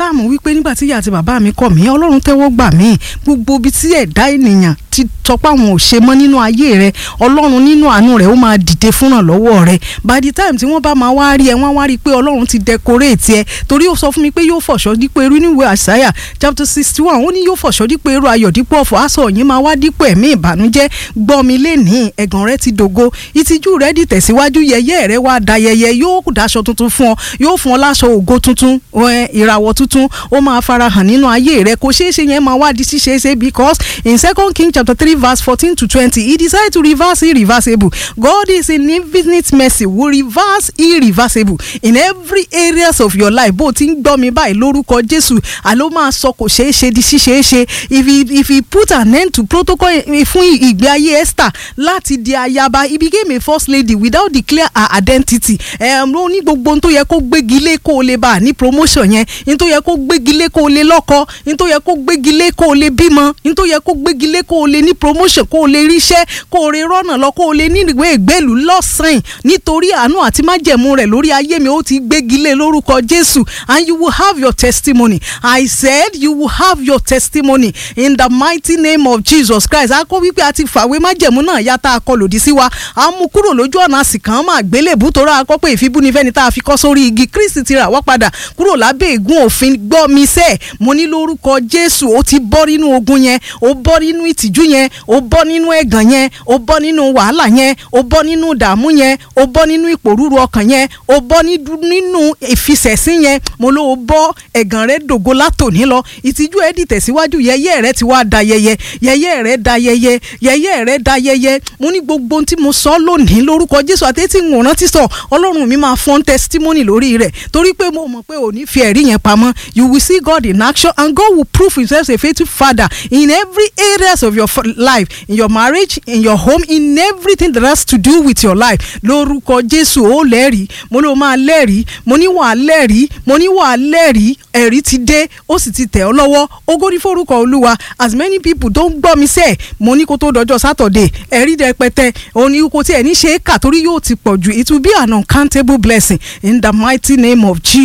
sáàmù wípé nígbà tí ìyá àti bàbá mi kọ̀ mí ọlọ́run tẹ́wọ́ gbà mí gbogbo ibi tí ẹ̀dá ènìyàn ti tọpá àwọn ò ṣe mọ́ nínú ayé rẹ ọlọ́run nínú àánú rẹ ó máa dìde fúnràn lọ́wọ́ rẹ by the time tí wọ́n bá máa wá rí ẹ wọ́n wá rí i pé ọlọ́run ti decorate ẹ torí ó sọ fún mi pé yóò fọ̀ṣọ́ dípò irú níwèé àṣàyà chapter sixty one ó ní yóò fọ̀ṣọ́ dípò irú ayọ̀ dípò ọ̀fọ̀ aṣọ yín máa wá dípò ẹ̀mí ìbànújẹ́ gbọ́ mi lénìí ẹ̀gàn rẹ ti dògo ìtìjú rẹ di tẹ̀síwájú yẹyẹ rẹ wá da yẹyẹ yóò daṣọ tuntun fún ọ yóò fún ọ láṣọ ògo tuntun ìràwọ̀ tuntun ó máa farahàn nínú ayé rẹ kò ṣeé ṣe yẹn máa wá di ṣíṣeéṣe because in second king chapter three verse fourteen to twenty he decided to reverse irreversible God is in infinite mercy will reverse irreversible in every areas of your life bó o ti ń gbọ́ mi báyìí lórúkọ Jésù àló máa sọ kò ṣeé ṣe di ṣíṣeé ṣe if he if he put an end to protocol fún ìgbé ayé Esther láti di ayaba he became a first lady without declare her identity ẹ̀ ló ní gbogbo ohun tó yẹ kó gbégi lé kó o lè bá a ní promotion yẹn ohun tó yẹ kó gbégi lé kó o lè lọ́kọ ohun tó yẹ kó gbégi lé kó o lè bímọ ohun tó yẹ kó gbégi lé kó o lè ní promotion kó o lè ríṣẹ́ kó o lè rọ́nà lọ kó o lè ní ìwé ìgbélú lọ́sàn-án nítorí àánú àti májẹ̀mú rẹ̀ lórí ayé mi ó ti gbégi lé lórúkọ Jésù and you will have your testimony I said you will have your testimony in the mighty name of Jesus Christ a kọ́ wípé a ti fàwé májẹ̀mú náà yá tá a kọ lòdì sí wa a mú kúrò lójú ọ̀nà àsìkàn máa gbélébú tó rà kọ́ pé ìfibúnifẹ́ni tá a fi kọ́ sórí igi Kristi ti rà wá padà kúrò lábẹ́ ègún òfin gbọ́ mi sẹ́ mo ní lórúkọ Jésù ó ti bọ́ nínú ogun yẹn ó bọ́ nínú ìtìjú yẹn ó bọ́ nínú ẹ̀gàn yẹn ó bọ́ nínú wàhálà yẹn ó bọ́ nínú ìdààmú yẹn ó bọ́ nínú ìpòrúru ọkàn yẹn ó bọ́ nínú ìfisẹ̀sín yẹn mo ló ó bọ́ ẹ̀gàn rẹ dògo látòní lọ ìtìjú ẹ̀ dì tẹ̀síwájú yẹyẹ rẹ ti wá da yẹyẹ yẹyẹ rẹ da yẹyẹ yẹyẹ rẹ da yẹyẹ mo ní gbogbo ohun tí mo sọ lónìí lórúkọ Jésù àti tí ń rántí sọ Ọlọ́run mi máa fọ́n testimony lórí rẹ̀ torí pé mo mọ̀ pé ò ní fi ẹ̀rí yẹn pamọ́ you will see God in action and God will prove himself a faithful father in every areas of your life in your marriage in your home in everything that has to do with your life lórúkọ Jésù ó lẹ́rìí mo ló máa lẹ́rìí mo ní wàá lẹ́rìí mo ní wàá lẹ́rìí ẹ̀rí ti dé ó sì ti tẹ̀ ọ́ lọ́wọ́ ògo ní forúkọ Olúwa as many people tó ń gbọ́ mi sẹ́ẹ̀ mo ní kó tó dọjọ́ Saturday ẹ̀rí rẹpẹtẹ òní kò tí ẹ̀ ní ṣe é kà torí yóò ti pọ̀ jù it will be an uncountable blessing in the mighty name of Jesus.